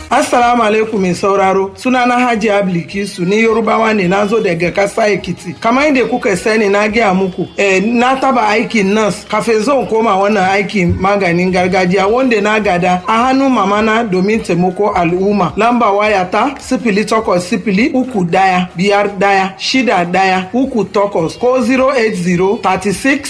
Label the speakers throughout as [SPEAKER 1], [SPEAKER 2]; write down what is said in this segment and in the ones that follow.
[SPEAKER 1] Assalamu alaikum mai sauraro sunana Hajji Ablikisu ni Yorubawa ne na zo daga kasa Ekiti. Kamar yadda kuka sani na gaya muku eh, na taba aikin nurse kafin zan koma wannan aikin maganin gargajiya wanda na gada a hannun mamana domin taimako al'umma. Lamba waya ta sifili takwas sifili uku daya biyar daya shida daya uku takwas ko 080 36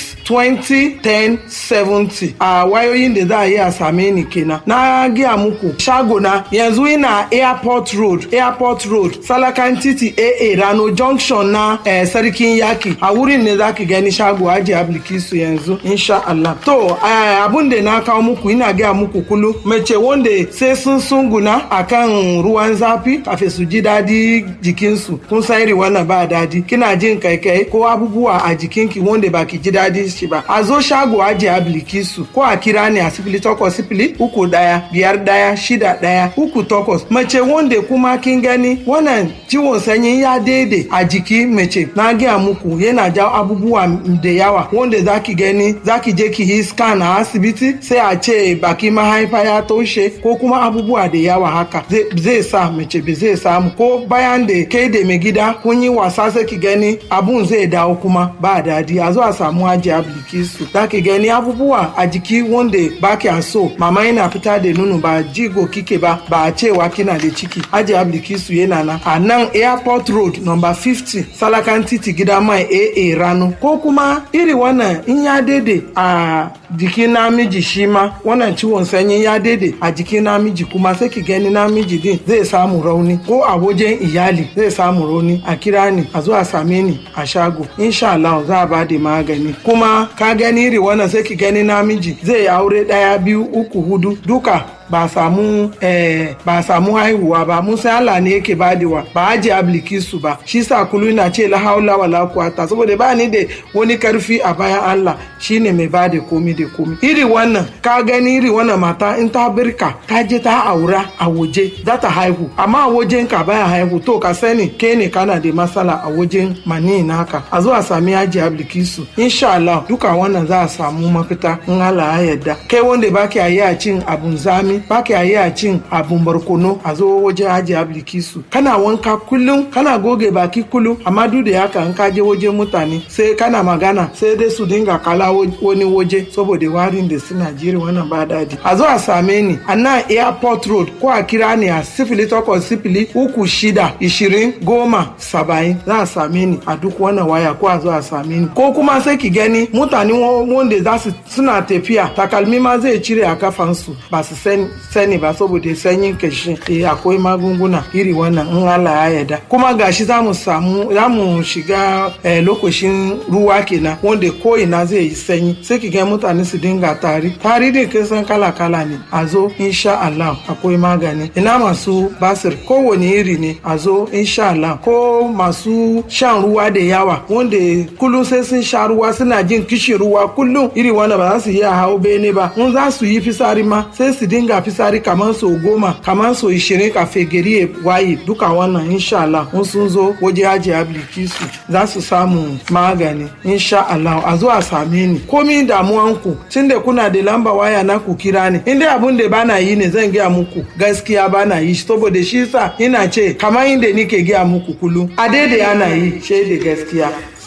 [SPEAKER 1] 20 10 70 a wayoyin da za a yi a same ni kenan. Na gaya muku shago na yanzu ina airport road airport road salakan titi aa rano junction na eh, sarkin yaki a wurin ne zaki gani shago aji ablikisu yanzu insha Allah to eh, abun da na kawo muku ina gaya muku kulu mace wanda sai sun sunguna akan ruwan zafi kafin su ji dadi jikinsu kun san iri wannan ba dadi kina jin kaikai ko abubuwa a jikinki wanda baki ji dadi shi ba a zo shago aji ablikisu ko a kira ni a sifili takwas sifili uku daya biyar daya shida daya uku takwas mace wanda kuma kin gani wannan ciwon sanyi ya daidai a jiki mace na gaya muku yana jawo abubuwa da yawa wanda zaki gani zaki je ki yi scan a asibiti sai a ce baki mahaifa ya toshe ko kuma abubuwa da yawa haka zai sa mace ba zai samu ko bayan da kai da mai gida kun yi wasa sai ki gani abun zai dawo kuma ba dadi a zo a samu aji ablikisu zaki gani abubuwa a jiki wanda baki so mama yana fita da nono ba jigo kike ba ba a cewa kina da ciki aji ablikisu yana nan a nan airport road number 50 salakan titi gida mai aa rano ko kuma iri wannan in ya daidai a jikin namiji shi ma wannan ciwon sanyi ya daidai a jikin namiji kuma sai ki gani namiji din zai samu rauni ko a wajen iyali zai samu rauni a kira ni a zuwa same ni a shago insha Allah za a ba da magani kuma ka gani iri wannan sai ki gani namiji zai aure daya biyu uku hudu duka ba samu eh, ba samu haihuwa ba mun san Allah ne yake badewa ba aje ablikisu ba shi sa kulu na ce la haula wala quwata saboda ba ni da wani karfi a bayan Allah shine mai bada komi da komi iri wannan ka gani iri wannan mata in ta birka ta je ta aura a waje za ta haihu amma a wajen ka baya haihu to ka sani ke ne kana da matsala a wajen mani naka a zuwa sami aje ablikisu insha Allah duka wannan za a samu mafita in Allah ya yarda kai wanda baki a yi a cin abun zami ba ka yi a cin abun barkono a zo wajen aji ablikisu kana wanka kullum kana goge baki kullum amma duk da haka in ka je wajen mutane sai kana magana sai dai su dinga kala wani waje saboda warin da suna jiri wannan ba daji a zo a same ni a nan airport road ko a kira ni a sifili takwas sifili uku shida ishirin goma saba'in za a same ni a duk wannan waya ko a zo a same ni ko kuma sai ki gani mutane wanda za su suna tafiya takalmi ma zai cire a kafansu ba su sani sani ba saboda sanyin kashi eh akwai magunguna iri wannan in Allah ya yarda kuma gashi za mu samu za mu shiga eh, lokacin ruwa kenan wanda ko ina zai yi sanyi sai ki ga mutane su dinga tari tari da kai san kala kala ne a zo insha Allah akwai magani ina masu basir kowane iri ne a zo insha Allah ko masu shan ruwa da yawa wanda kullum sai sun sha ruwa suna jin kishin ruwa kullum iri wanda ba za su iya hau bene ba mun za su yi fisari ma sai su dinga fisari kamar sau goma kamar sau ishirin kafe gari ya waye duka wannan insha Allah mun sun zo waje haji ablikisu za su samu magani insha Allah a zo a same ni komi damuwanku tun da kuna da lamba waya na ku kira ni inda abun da bana yi ne zan gaya muku gaskiya bana yi saboda shi sa ina ce kamar inda nike gaya muku kullum a daidai ana yi shaida gaskiya